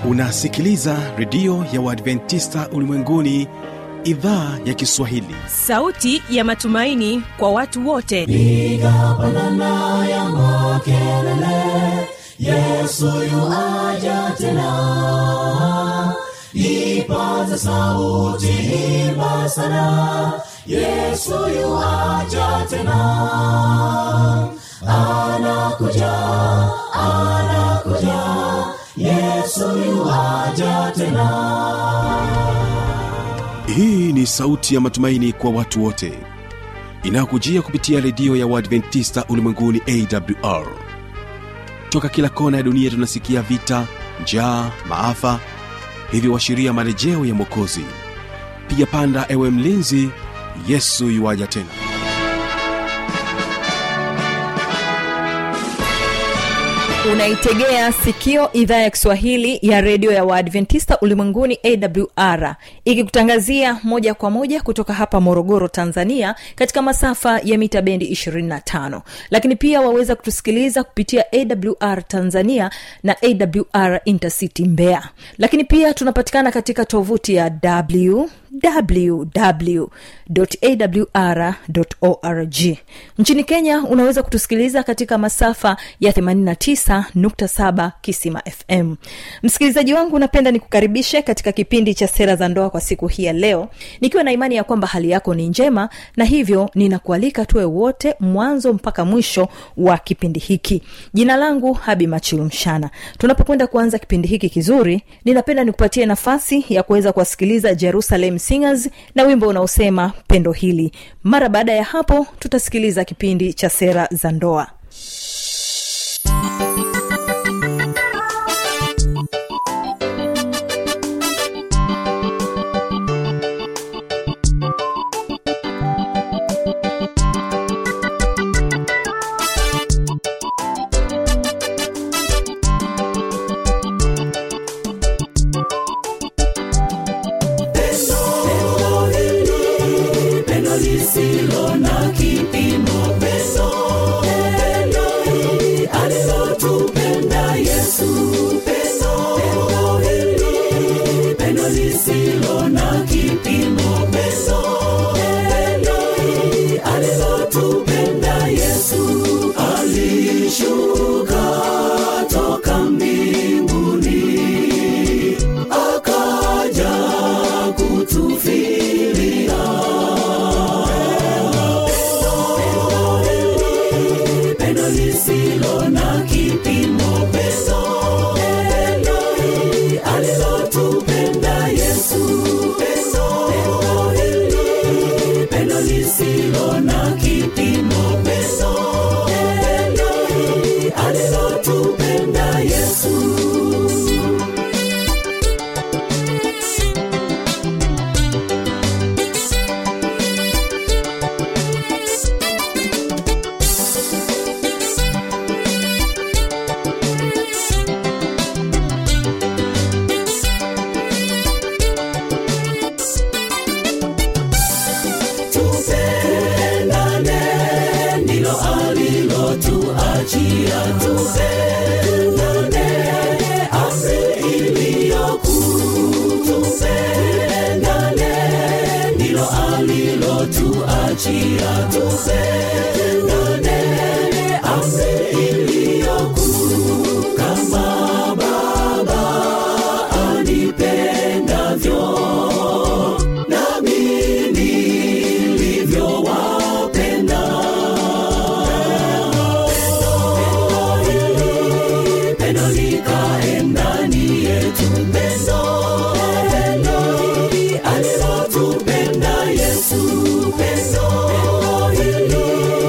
unasikiliza redio ya uadventista ulimwenguni idhaa ya kiswahili sauti ya matumaini kwa watu wote piga pandana ya makelele yesu yuaja tena ipaza sauti imba sana yesu yuaja tena anakuja anakuja yesu yuaja tena hii ni sauti ya matumaini kwa watu wote inayokujia kupitia redio ya uadventista ulimwenguni awr toka kila kona ya dunia tunasikia vita njaa maafa hivyo washiria marejeo ya mwokozi piga panda ewe mlinzi yesu yuwaja tena unaitegea sikio idhaa ya kiswahili ya redio ya waadventista ulimwenguni awr ikikutangazia moja kwa moja kutoka hapa morogoro tanzania katika masafa ya mita bendi 25 lakini pia waweza kutusikiliza kupitia awr tanzania na awr intercity mbeya lakini pia tunapatikana katika tovuti ya w www.awr.org nchini kenya unaweza kutusikiliza katika masafa ya 89.7 kisima fm msikilizaji wangu napenda nikukaribishe katika kipindi cha sera za ndoa kwa siku hii ya leo nikiwa na imani ya kwamba hali yako ni njema na hivyo ninakualika tuwe wote mwanzo mpaka mwisho wa kipindi hiki jina langu habi machilumshana tunapokwenda kuanza kipindi hiki kizuri ninapenda nikupatie nafasi ya kuweza kuwasikiliza jerusalem singers na wimbo unaosema pendo hili mara baada ya hapo tutasikiliza kipindi cha sera za ndoa Pendo hili, pendo lisilo na kipimo, pendo, pendo hili alilotupenda Yesu. Pendo, pendo hili, pendo lisilo na kipimo, pendo, pendo hili alilotupenda Yesu. Alishuka toka mbinguni akaja kutufilia pendo hili, pendo lisilo na kipimo pendo pendo hili alilotupenda yesu pendo pendo hili pendo lisilo na kipimo pendo pendo hili alilotupenda yesu tupendane ndilo alilotuachia tupendane amri iliyokuu tupendane ndilo alilotuachia tupendane amri iliyokuu kama baba anipendavyo nami nilivyowapenda pendo likae ndani yetu pendo pendo hili alilotupenda yesu pendo hili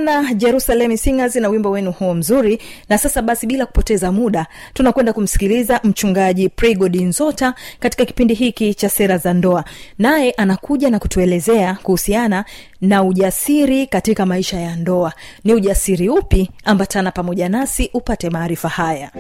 sana jerusalem singers na wimbo wenu huo mzuri na sasa basi bila kupoteza muda tunakwenda kumsikiliza mchungaji prigodi nzota katika kipindi hiki cha sera za ndoa naye anakuja na kutuelezea kuhusiana na ujasiri katika maisha ya ndoa ni ujasiri upi ambatana pamoja nasi upate maarifa haya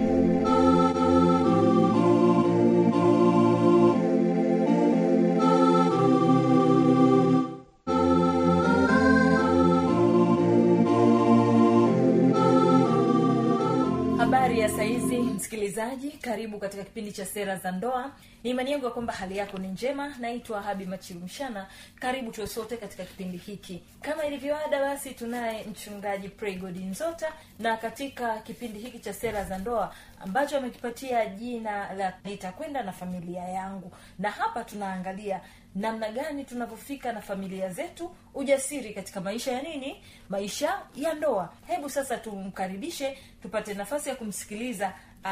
habari ya saizi msikilizaji karibu katika kipindi cha sera za ndoa ni imani yangu ya kwamba hali yako ni njema naitwa habi machilumshana karibu tuwe sote katika kipindi hiki kama ilivyoada basi tunaye mchungaji pregodi nzota na katika kipindi hiki cha sera za ndoa ambacho amekipatia jina la nitakwenda na familia yangu na hapa tunaangalia namna gani tunavyofika na familia zetu ujasiri katika maisha ya nini maisha ya ndoa hebu sasa tumkaribishe tupate nafasi ya kumsikiliza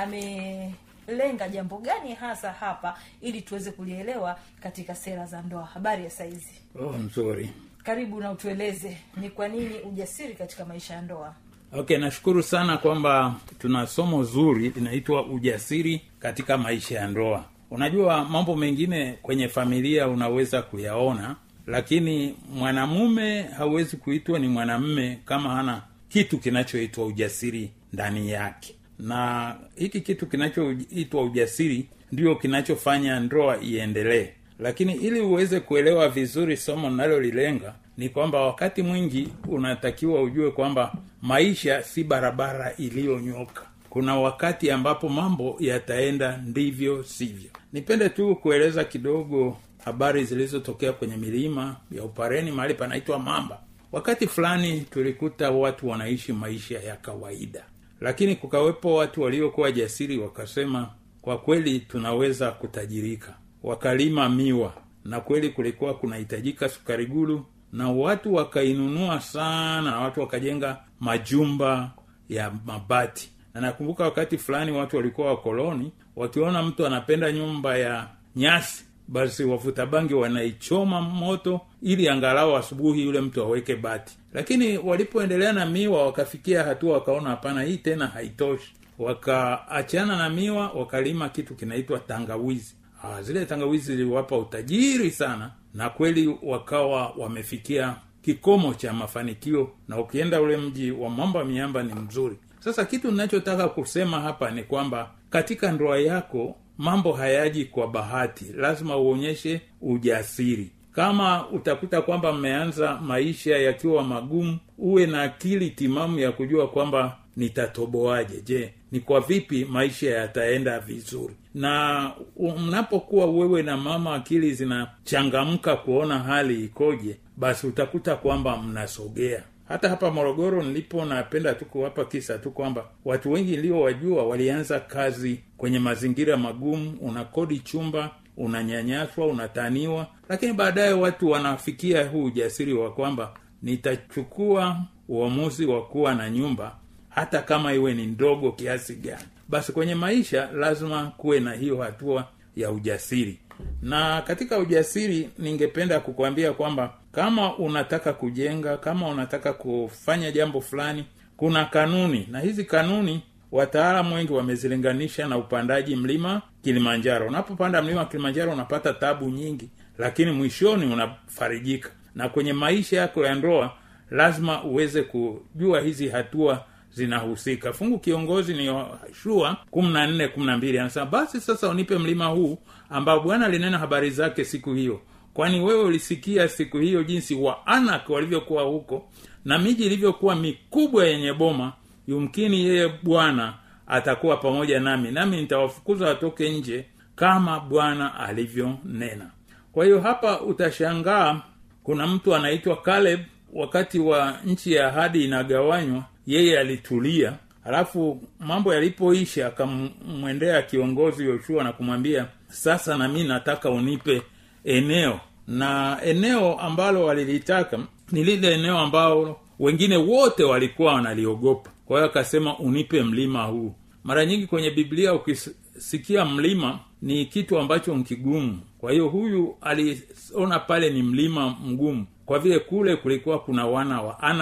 amelenga jambo gani hasa hapa ili tuweze kulielewa katika sera za ndoa habari ya saizi oh, nzuri karibu na utueleze ni kwa nini ujasiri katika maisha ya ndoa okay nashukuru sana kwamba tuna somo zuri linaitwa ujasiri katika maisha ya ndoa unajua mambo mengine kwenye familia unaweza kuyaona lakini mwanamume hauwezi kuitwa ni mwanamme kama hana kitu kinachoitwa ujasiri ndani yake na hiki kitu kinachoitwa ujasiri ndio kinachofanya ndoa iendelee lakini ili uweze kuelewa vizuri somo linalolilenga ni kwamba wakati mwingi unatakiwa ujue kwamba maisha si barabara iliyonyoka kuna wakati ambapo mambo yataenda ndivyo sivyo nipende tu kueleza kidogo habari zilizotokea kwenye milima ya upareni mahali panaitwa mamba wakati fulani tulikuta watu wanaishi maisha ya kawaida lakini kukawepo watu waliokuwa jasiri wakasema kwa kweli tunaweza kutajirika wakalima miwa na kweli kulikuwa kunahitajika sukari gulu na watu wakainunua sana watu wakajenga majumba ya mabati na nakumbuka wakati fulani watu walikuwa wakoloni wakiona mtu anapenda nyumba ya nyasi basi wavuta bangi wanaichoma moto ili angalau asubuhi yule mtu aweke bati lakini walipoendelea na miwa wakafikia hatua wakaona hapana hii tena haitoshi wakaachana na miwa wakalima kitu kinaitwa tangawizi ah, zile tangawizi ziliwapa utajiri sana na kweli wakawa wamefikia kikomo cha mafanikio na ukienda ule mji wa mamba miamba ni mzuri sasa kitu ninachotaka kusema hapa ni kwamba katika ndoa yako mambo hayaji kwa bahati lazima uonyeshe ujasiri kama utakuta kwamba mmeanza maisha yakiwa magumu uwe na akili timamu ya kujua kwamba nitatoboaje je ni kwa vipi maisha yataenda vizuri na mnapokuwa wewe na mama akili zinachangamka kuona hali ikoje basi utakuta kwamba mnasogea hata hapa morogoro nilipo napenda tu kuwapa kisa tu kwamba watu wengi niliowajua walianza kazi kwenye mazingira magumu unakodi chumba unanyanyaswa unataniwa lakini baadaye watu wanafikia huu ujasiri wa kwamba nitachukua uamuzi wa kuwa na nyumba hata kama iwe ni ndogo kiasi gani basi kwenye maisha lazima kuwe na hiyo hatua ya ujasiri na katika ujasiri ningependa kukwambia kwamba kama unataka kujenga kama unataka kufanya jambo fulani kuna kanuni na hizi kanuni wataalamu wengi wamezilinganisha na upandaji mlima kilimanjaro unapopanda mlima kilimanjaro unapata tabu nyingi lakini mwishoni unafarijika na kwenye maisha yako ya ndoa lazima uweze kujua hizi hatua zinahusika fungu kiongozi ni yoshua kumi na nne kumi na mbili anasema basi sasa unipe mlima huu ambao bwana alinena habari zake siku hiyo kwani wewe ulisikia siku hiyo jinsi waanak walivyokuwa huko na miji ilivyokuwa mikubwa yenye boma yumkini yeye bwana atakuwa pamoja nami nami nitawafukuza watoke nje kama bwana alivyonena kwa hiyo hapa utashangaa kuna mtu anaitwa caleb wakati wa nchi ya ahadi inagawanywa yeye alitulia halafu mambo yalipoisha akamwendea kiongozi yoshua na kumwambia sasa na mi nataka unipe eneo na eneo ambalo walilitaka ni lile eneo ambalo wengine wote walikuwa wanaliogopa kwa hiyo akasema unipe mlima huu mara nyingi kwenye biblia ukisikia mlima ni kitu ambacho nkigumu kwa hiyo huyu aliona pale ni mlima mgumu kwa vile kule kulikuwa kuna wana wa anak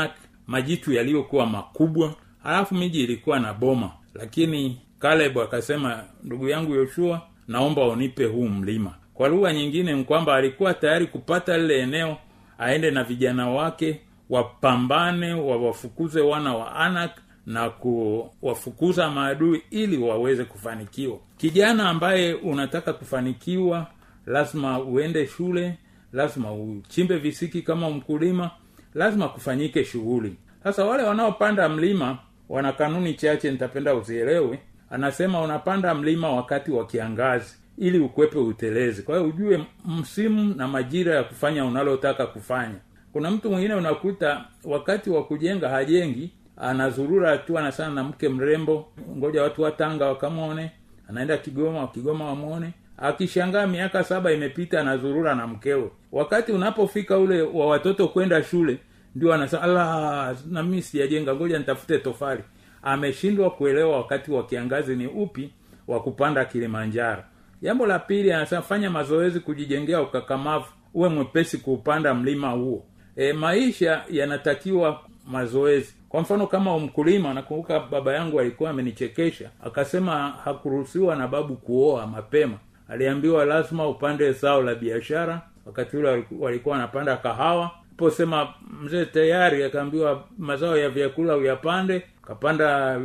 majitu yaliyokuwa makubwa halafu miji ilikuwa na boma lakini kaleb akasema ndugu yangu yoshua naomba unipe huu mlima kwa lugha nyingine ni kwamba alikuwa tayari kupata lile eneo aende na vijana wake wapambane wawafukuze wana wa anak na kuwafukuza maadui ili waweze kufanikiwa kijana ambaye unataka kufanikiwa lazima uende shule lazima uchimbe visiki kama mkulima lazima kufanyike shughuli sasa wale wanaopanda mlima wana kanuni chache nitapenda uzielewe anasema unapanda mlima wakati wa kiangazi ili ukwepe utelezi kwa hiyo ujue msimu na majira ya kufanya unalotaka kufanya kuna mtu mwingine unakuta wakati wa kujenga hajengi anazurura tu anasana na mke mrembo ngoja watu wa tanga wakamwone anaenda kigoma kigoma wamwone akishangaa miaka saba imepita anazurura na mkewe wakati unapofika ule wa watoto kwenda shule ndio anasema ala nami sijajenga ngoja nitafute tofali ameshindwa kuelewa wakati wa kiangazi ni upi wa kupanda kilimanjaro jambo la pili anasema fanya mazoezi kujijengea ukakamavu uwe mwepesi kuupanda mlima huo e, maisha yanatakiwa mazoezi kwa mfano kama mkulima nakumbuka baba yangu alikuwa amenichekesha akasema hakuruhusiwa na babu kuoa mapema aliambiwa lazima upande zao la biashara wakati ule walikuwa wanapanda kahawa posema mzee tayari akaambiwa mazao ya vyakula uyapande kapanda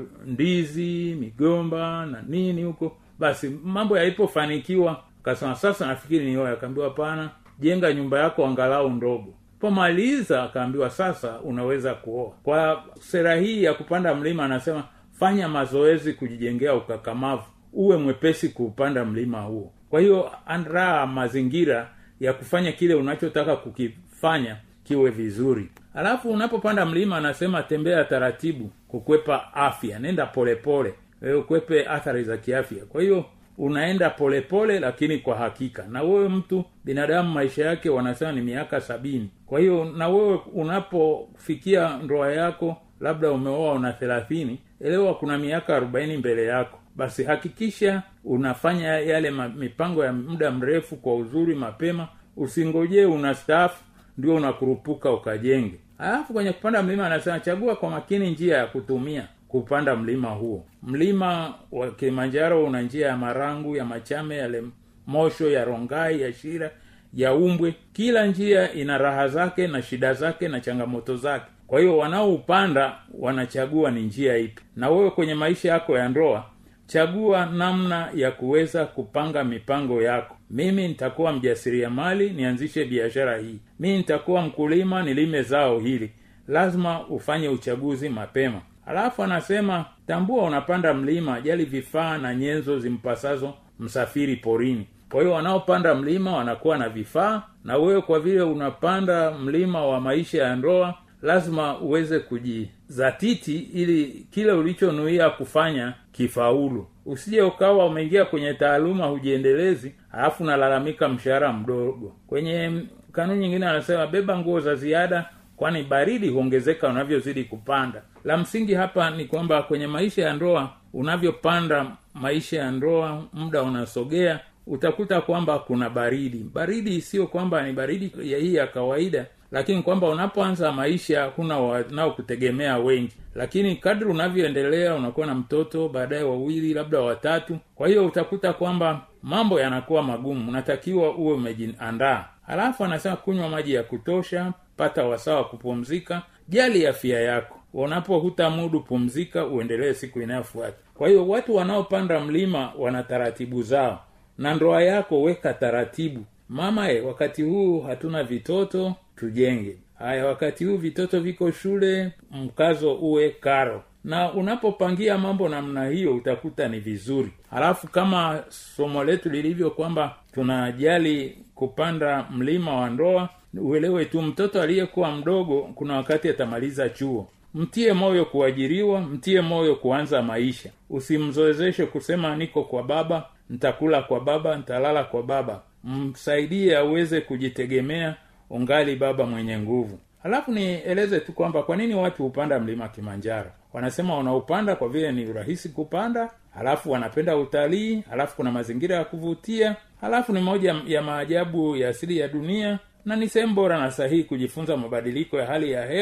ndizi migomba na nini huko basi mambo yalipofanikiwa akasema sasa nafikiri nioe akaambiwa hapana jenga nyumba yako angalau ndogo pomaliza akaambiwa sasa unaweza kuoa kwa sera hii ya kupanda mlima anasema fanya mazoezi kujijengea ukakamavu uwe mwepesi kuupanda mlima huo kwa hiyo andaa mazingira ya kufanya kile unachotaka kukifanya kiwe vizuri alafu unapopanda mlima anasema tembea taratibu kukwepa afya nenda polepole pole. ukwepe athari za kiafya kwa hiyo unaenda polepole pole, lakini kwa hakika na wewe mtu binadamu maisha yake wanasema ni miaka sabini kwa hiyo na wewe unapofikia ndoa yako labda umeoa una thelathini elewa kuna miaka arobaini mbele yako basi hakikisha unafanya yale ma, mipango ya muda mrefu kwa uzuri mapema usingojee unastaafu ndio unakurupuka ukajenge alafu kwenye kupanda mlima anasema chagua kwa makini njia ya kutumia kupanda mlima huo mlima wa kilimanjaro una njia ya marangu ya machame yale mosho ya rongai ya shira ya umbwe kila njia ina raha zake na shida zake na changamoto zake kwa hiyo wanaoupanda wanachagua ni njia ipi na wewe kwenye maisha yako ya ndoa chagua namna ya kuweza kupanga mipango yako mimi nitakuwa mjasiriamali nianzishe biashara hii mimi nitakuwa mkulima nilime zao hili lazima ufanye uchaguzi mapema alafu anasema tambua unapanda mlima jali vifaa na nyenzo zimpasazo msafiri porini kwa hiyo wanaopanda mlima wanakuwa na vifaa na wewe kwa vile unapanda mlima wa maisha ya ndoa lazima uweze kujizatiti ili kile ulichonuia kufanya kifaulu usije ukawa umeingia kwenye taaluma hujiendelezi alafu nalalamika mshahara mdogo kwenye kanuni nyingine anasema beba nguo za ziada kwani baridi huongezeka unavyozidi kupanda la msingi hapa ni kwamba kwenye maisha ya ndoa unavyopanda maisha ya ndoa muda unasogea utakuta kwamba kuna baridi baridi sio kwamba ni baridi ya hii ya kawaida lakini kwamba unapoanza maisha huna wanaokutegemea wengi lakini kadri unavyoendelea unakuwa na mtoto baadaye wawili labda watatu kwa hiyo utakuta kwamba mambo yanakuwa magumu unatakiwa uwe umejiandaa halafu anasema kunywa maji ya kutosha pata wasaa wa kupumzika jali afya yako unapohuta mudu pumzika uendelee siku inayofuata kwa hiyo watu wanaopanda mlima wana taratibu zao na ndoa yako weka taratibu mama e, wakati huu hatuna vitoto tujenge haya wakati huu vitoto viko shule mkazo uwe karo na unapopangia mambo namna hiyo utakuta ni vizuri halafu kama somo letu lilivyo kwamba tunajali kupanda mlima wa ndoa uelewe tu mtoto aliyekuwa mdogo kuna wakati atamaliza chuo mtie moyo kuajiriwa mtie moyo kuanza maisha usimzoezeshe kusema niko kwa baba ntakula kwa baba ntalala kwa baba msaidie aweze kujitegemea ungali baba mwenye nguvu halafu nieleze tu kwamba kwa nini watu hupanda mlima kimanjaro wanasema wanaupanda kwa vile ni rahisi kupanda halafu wanapenda utalii halafu kuna mazingira ya kuvutia halafu ni moja ya maajabu ya asili ya dunia na ni sehemu bora na sahihi kujifunza mabadiliko ya hali ya hewa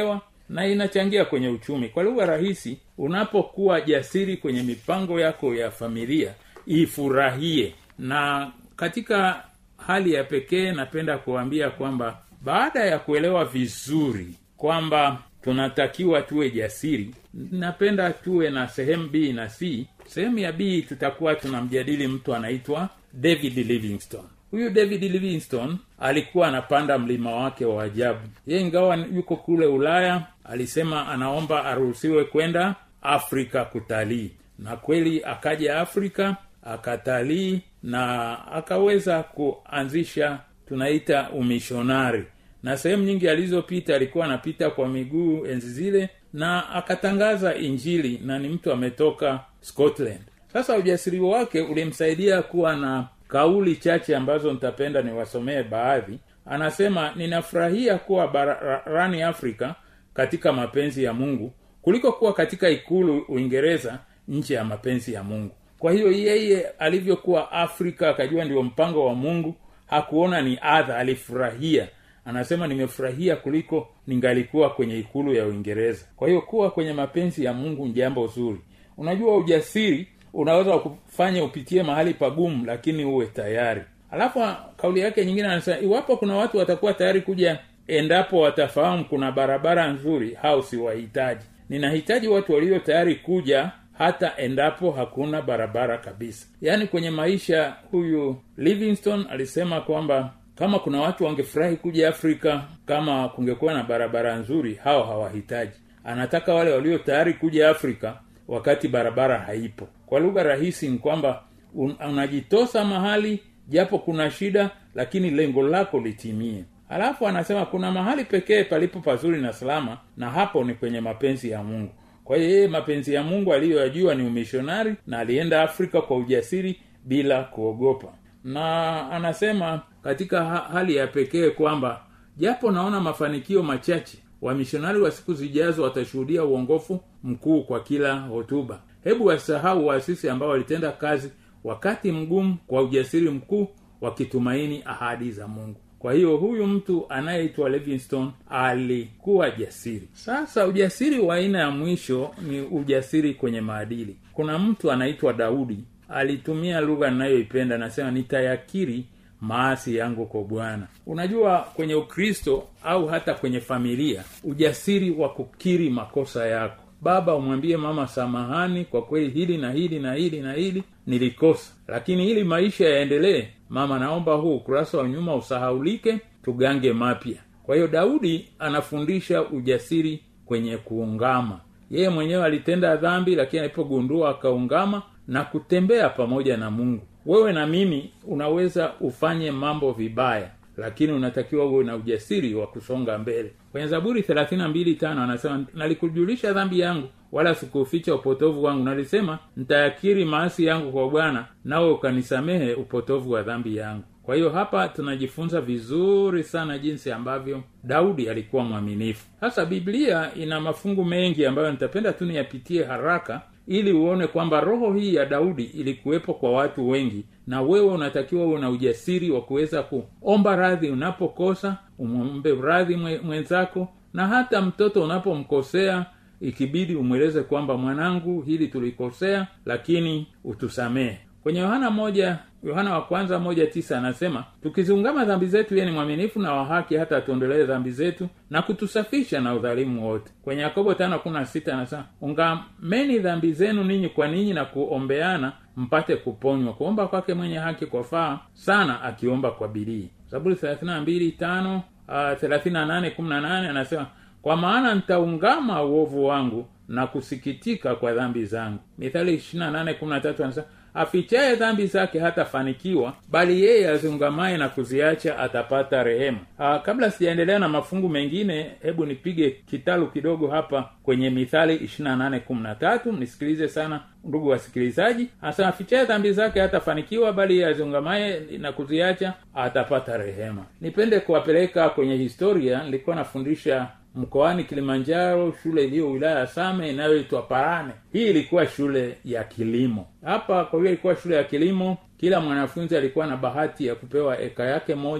na inachangia kwenye uchumi kwa lugha rahisi unapokuwa jasiri kwenye mipango yako ya familia ifurahie na katika hali ya pekee napenda kuambia kwamba baada ya kuelewa vizuri kwamba tunatakiwa tuwe jasiri napenda tuwe na sehemu b na c sehemu ya b tutakuwa tunamjadili mtu anaitwa david livingstone huyu david livingstone alikuwa anapanda mlima wake wa ajabu ye ingawa yuko kule ulaya alisema anaomba aruhusiwe kwenda afrika kutalii na kweli akaja afrika akatalii na akaweza kuanzisha tunaita umishonari na sehemu nyingi alizopita alikuwa anapita kwa miguu enzi zile na akatangaza injili na ni mtu ametoka scotland sasa ujasiri wake ulimsaidia kuwa na kauli chache ambazo nitapenda niwasomee baadhi anasema ninafurahia kuwa barani afrika katika mapenzi ya mungu kuliko kuwa katika ikulu uingereza nchi ya mapenzi ya mungu kwa hiyo yeye alivyokuwa afrika akajua ndio mpango wa mungu hakuona ni adha alifurahia anasema nimefurahia kuliko ningalikuwa kwenye ikulu ya uingereza kwa hiyo kuwa kwenye mapenzi ya mungu ni jambo zuri unajua ujasiri unaweza kufanya upitie mahali pagumu lakini uwe tayari alafu kauli yake nyingine anasema iwapo kuna watu watakuwa tayari kuja endapo watafahamu kuna barabara nzuri hao siwahitaji ninahitaji watu walio tayari kuja hata endapo hakuna barabara kabisa yaani kwenye maisha huyu livingston alisema kwamba kama kuna watu wangefurahi kuja afrika kama kungekuwa na barabara nzuri hao hawahitaji anataka wale walio tayari kuja afrika wakati barabara haipo kwa lugha rahisi ni kwamba un, unajitosa mahali japo kuna shida lakini lengo lako litimie alafu anasema kuna mahali pekee palipo pazuri na salama na hapo ni kwenye mapenzi ya mungu kwa hiyo yeye mapenzi ya mungu aliyoyajua ni umishonari na alienda afrika kwa ujasiri bila kuogopa na anasema katika ha- hali ya pekee kwamba japo naona mafanikio machache wamishonari wa siku zijazo watashuhudia uongofu mkuu kwa kila hotuba hebu wasahau waasisi ambao walitenda kazi wakati mgumu kwa ujasiri mkuu wakitumaini ahadi za mungu kwa hiyo huyu mtu anayeitwa livingston alikuwa jasiri sasa ujasiri wa aina ya mwisho ni ujasiri kwenye maadili kuna mtu anaitwa daudi alitumia lugha ninayoipenda anasema nitayakiri maasi yangu kwa bwana unajua kwenye ukristo au hata kwenye familia ujasiri wa kukiri makosa yako baba umwambie mama samahani kwa kweli hili na hili na hili na hili nilikosa lakini ili maisha yaendelee mama naomba huu ukurasa wa nyuma usahaulike tugange mapya kwa hiyo daudi anafundisha ujasiri kwenye kuungama yeye mwenyewe alitenda dhambi lakini alipogundua akaungama na kutembea pamoja na mungu wewe na mimi unaweza ufanye mambo vibaya lakini unatakiwa uwe na ujasiri wa kusonga mbele kwenye zaburi 32 anasema nalikujulisha dhambi yangu wala sikuuficha upotovu wangu nalisema nitayakiri maasi yangu kwa bwana nawe ukanisamehe upotovu wa dhambi yangu kwa hiyo hapa tunajifunza vizuri sana jinsi ambavyo daudi alikuwa mwaminifu sasa biblia ina mafungu mengi ambayo nitapenda tu niyapitie haraka ili uone kwamba roho hii ya daudi ilikuwepo kwa watu wengi na wewe unatakiwa uwe na ujasiri wa kuweza kuomba radhi unapokosa umwombe radhi mwe- mwenzako na hata mtoto unapomkosea ikibidi umweleze kwamba mwanangu hili tulikosea lakini utusamehe kwenye yohana moja yohana wa kwanza moja tisa anasema tukiziungama dhambi zetu yeye ni mwaminifu na wa haki hata atuondolee dhambi zetu na kutusafisha na udhalimu wote kwenye yakobo tano kumi na sita anasema ungameni dhambi zenu ninyi kwa ninyi na kuombeana mpate kuponywa kuomba kwake mwenye haki kwafaa sana akiomba kwa bidii zaburi thelathini na mbili tano thelathini na nane kumi na nane anasema kwa maana nitaungama uovu wangu na kusikitika kwa dhambi zangu mithali ishirina nane kumi na tatu anasema afichaye dhambi zake hatafanikiwa bali yeye aziungamaye na kuziacha atapata rehema Aa, kabla sijaendelea na mafungu mengine hebu nipige kitalu kidogo hapa kwenye mithali ishirina nane kumi na tatu nisikilize sana ndugu wasikilizaji anasema afichaye dhambi zake hatafanikiwa bali yeye aziungamaye na kuziacha atapata rehema nipende kuwapeleka kwenye historia nilikuwa nafundisha mkoani kilimanjaro shule iliyo wilaya ya same inayoitwa parane hii ilikuwa shule ya kilimo hapa kwa hiyo ilikuwa shule ya kilimo kila mwanafunzi alikuwa na bahati ya kupewa eka yake moja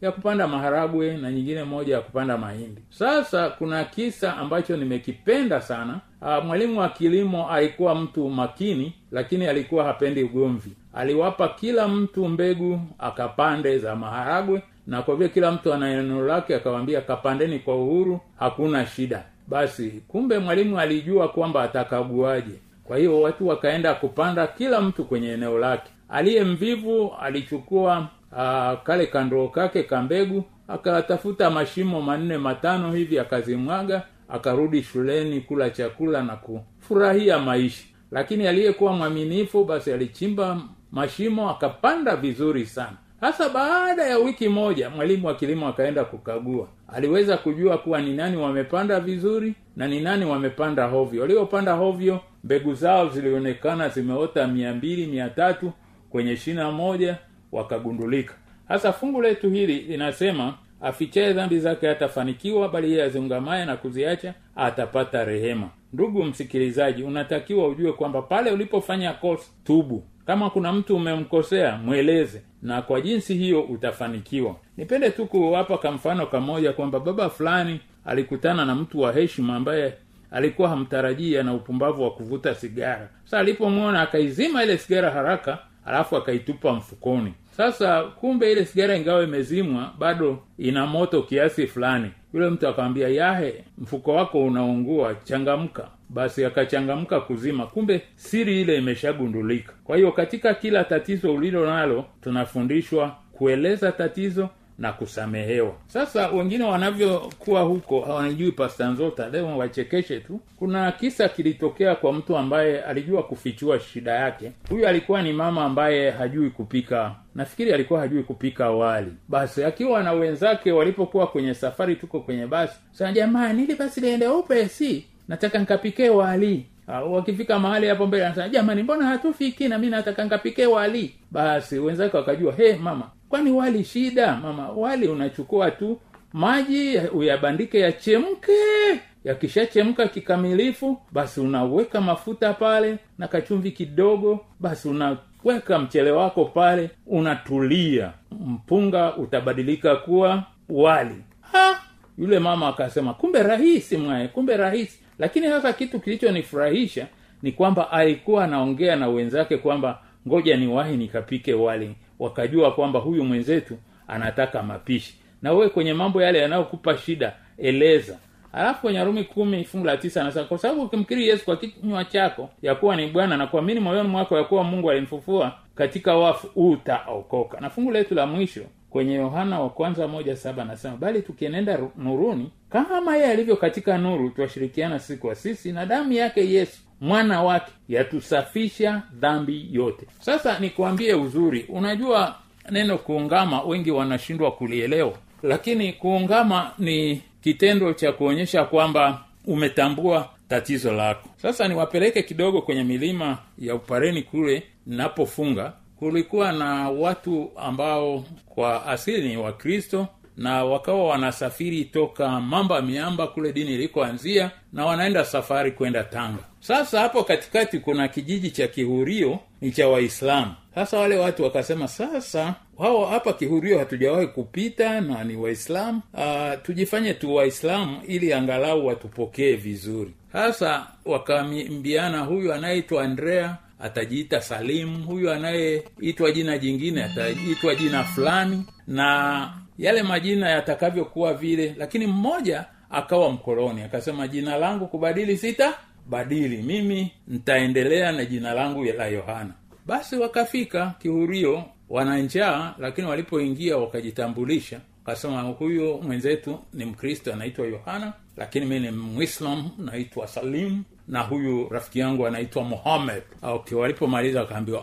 ya kupanda maharagwe na nyingine moja ya kupanda mahindi sasa kuna kisa ambacho nimekipenda sana uh, mwalimu wa kilimo alikuwa mtu makini lakini alikuwa hapendi ugomvi aliwapa kila mtu mbegu akapande za maharagwe na kwa vile kila mtu ana eneo lake akawambia kapandeni kwa uhuru hakuna shida basi kumbe mwalimu alijua kwamba atakaguaje kwa hiyo watu wakaenda kupanda kila mtu kwenye eneo lake aliye mvivu alichukua uh, kale kandoo kake kambegu akatafuta mashimo manne matano hivi akazimwaga akarudi shuleni kula chakula na kufurahia maisha lakini aliyekuwa mwaminifu basi alichimba mashimo akapanda vizuri sana sasa baada ya wiki moja mwalimu wa kilimo akaenda kukagua aliweza kujua kuwa ni nani wamepanda vizuri na ni nani wamepanda hovyo waliopanda hovyo mbegu zao zilionekana zimeota mia mbili mia tatu kwenye shina moja wakagundulika sasa fungu letu hili linasema afichaye dhambi zake hatafanikiwa bali yeye aziungamaye na kuziacha atapata rehema ndugu msikilizaji unatakiwa ujue kwamba pale ulipofanya kosa tubu kama kuna mtu umemkosea mweleze na kwa jinsi hiyo utafanikiwa nipende tu kuwapa kamfano kamoja kwamba baba fulani alikutana na mtu wa heshima ambaye alikuwa hamtarajii ana upumbavu wa kuvuta sigara sasa alipomwona akaizima ile sigara haraka alafu akaitupa mfukoni sasa kumbe ile sigara ingawa imezimwa bado ina moto kiasi fulani yule mtu akamwambia yahe mfuko wako unaungua changamka basi akachangamka kuzima kumbe siri ile imeshagundulika kwa hiyo katika kila tatizo ulilo nalo tunafundishwa kueleza tatizo na kusamehewa sasa wengine wanavyokuwa huko hawanijui pastanzota leo wachekeshe tu kuna kisa kilitokea kwa mtu ambaye alijua kufichua shida yake huyu alikuwa ni mama ambaye hajui kupika nafikiri alikuwa hajui kupika wali basi akiwa na wenzake walipokuwa kwenye safari tuko kwenye basi sana jamani ili basi liende upesi nataka nkapike wali Uh, wakifika mahali hapo mbele anasema jamani mbona hatufiki na mi nataka nkapike wali basi wenzake wakajua he mama kwani wali shida mama wali unachukua tu maji uyabandike yachemke yakishachemka kikamilifu basi unaweka mafuta pale na kachumvi kidogo basi unaweka mchele wako pale unatulia mpunga utabadilika kuwa wali ha! yule mama akasema kumbe rahisi mwaye kumbe rahisi lakini sasa kitu kilichonifurahisha ni kwamba alikuwa anaongea na wenzake kwamba ngoja niwahi nikapike wali wakajua kwamba huyu mwenzetu anataka mapishi na wewe kwenye mambo yale yanayokupa shida eleza alafu kwenye warumi kumi fungu la tisa anasema kwa sababu ukimkiri yesu kwa kinywa chako ya kuwa ni bwana na kuamini moyoni mwako ya kuwa mungu alimfufua katika wafu utaokoka na fungu letu la mwisho kwenye yohana wa kwanza moja saba anasema bali tukienenda ru- nuruni kama yeye alivyo katika nuru twashirikiana sisi kwa sisi na damu yake yesu mwana wake yatusafisha dhambi yote sasa nikuambie uzuri unajua neno kuungama wengi wanashindwa kulielewa lakini kuungama ni kitendo cha kuonyesha kwamba umetambua tatizo lako sasa niwapeleke kidogo kwenye milima ya upareni kule ninapofunga kulikuwa na watu ambao kwa asili ni wakristo na wakawa wanasafiri toka mamba miamba kule dini ilikoanzia na wanaenda safari kwenda tanga sasa hapo katikati kuna kijiji cha kihurio ni cha waislamu sasa wale watu wakasema sasa wao hapa kihurio hatujawahi kupita na ni waislamu uh, tujifanye tu waislamu ili angalau watupokee vizuri sasa wakaambiana huyu anayeitwa andrea atajiita salimu huyu anayeitwa jina jingine ataitwa jina fulani na yale majina yatakavyokuwa vile lakini mmoja akawa mkoloni akasema jina langu kubadili sita badili mimi ntaendelea na jina langu la yohana basi wakafika kihurio wana njaa lakini walipoingia wakajitambulisha wakasema huyu mwenzetu ni mkristo anaitwa yohana lakini mi ni mwislam naitwa salim na huyu rafiki yangu anaitwa muhammad okay, walipomaliza wakaambiwa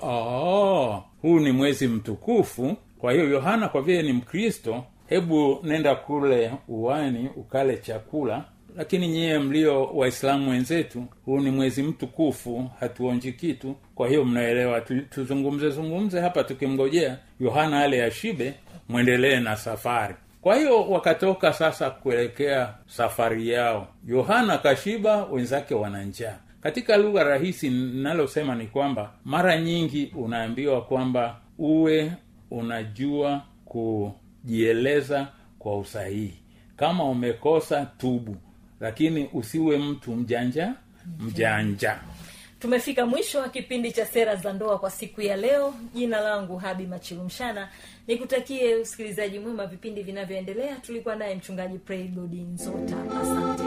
huu ni mwezi mtukufu kwa hiyo yohana kwa vile ni mkristo hebu nenda kule uwani ukale chakula lakini nyiye mlio waislamu wenzetu huu ni mwezi mtukufu hatuonji kitu kwa hiyo mnaelewa tu, tuzungumze zungumze hapa tukimngojea yohana ale ashibe mwendelee na safari kwa hiyo wakatoka sasa kuelekea safari yao yohana kashiba wenzake wana njaa katika lugha rahisi ninalosema ni kwamba mara nyingi unaambiwa kwamba uwe unajua jieleza kwa usahihi kama umekosa tubu lakini usiwe mtu mjanja mjanja tumefika mwisho wa kipindi cha sera za ndoa kwa siku ya leo jina langu habi machilumshana nikutakie usikilizaji mwema vipindi vinavyoendelea tulikuwa naye mchungaji praygodi nzota asante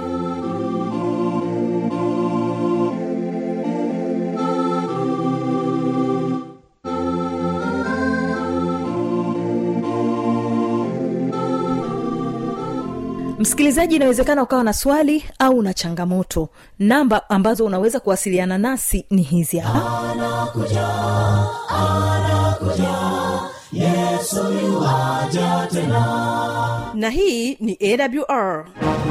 msikilizaji inawezekana ukawa na swali au na changamoto namba ambazo unaweza kuwasiliana nasi ni hizi hapa anakuja anakuja yesu yuwaja tena na hii ni awr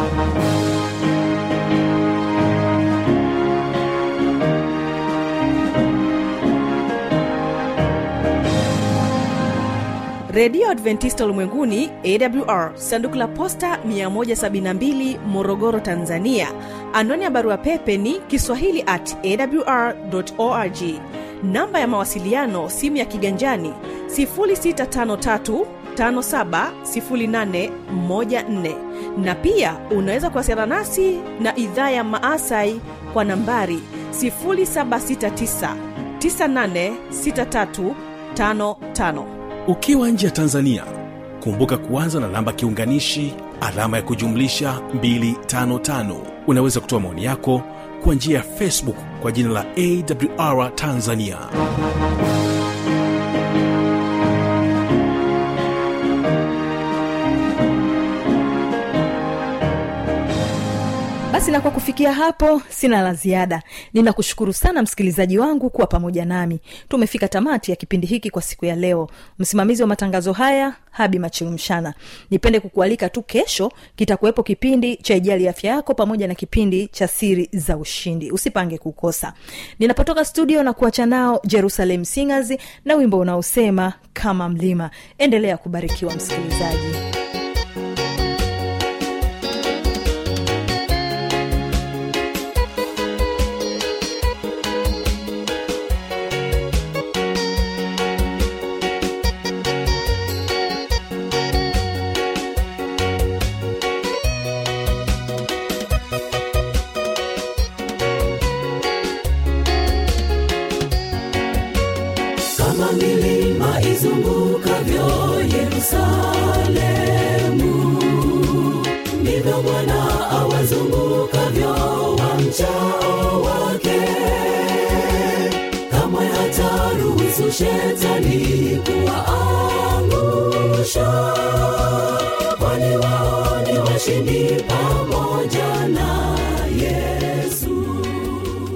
redio adventista ulimwenguni awr sanduku la posta 172 morogoro tanzania anwani ya barua pepe ni kiswahili at awr org namba ya mawasiliano simu ya kiganjani 653 570814 na pia unaweza kuwasiliana nasi na idhaa ya maasai kwa nambari 769 986355 ukiwa nje ya tanzania kumbuka kuanza na namba kiunganishi alama ya kujumlisha 255 unaweza kutoa maoni yako kwa njia ya facebook kwa jina la awr tanzania basi na kwa kufikia hapo sina la ziada ninakushukuru sana msikilizaji wangu kuwa pamoja nami tumefika tamati ya kipindi hiki kwa siku ya leo msimamizi wa matangazo haya habi machilumshana nipende kukualika tu kesho kitakuwepo kipindi cha ijali afya yako pamoja na kipindi cha siri za ushindi usipange kukosa ninapotoka studio na kuacha nao jerusalem singers na wimbo unaosema kama mlima endelea kubarikiwa msikilizaji kama milima izungukavyo yerusalemu ndivyo bwana awazungukavyo wamchao wake kamwe hataruhusu shetani kuwaangusha kwani wao ni washindi pamoja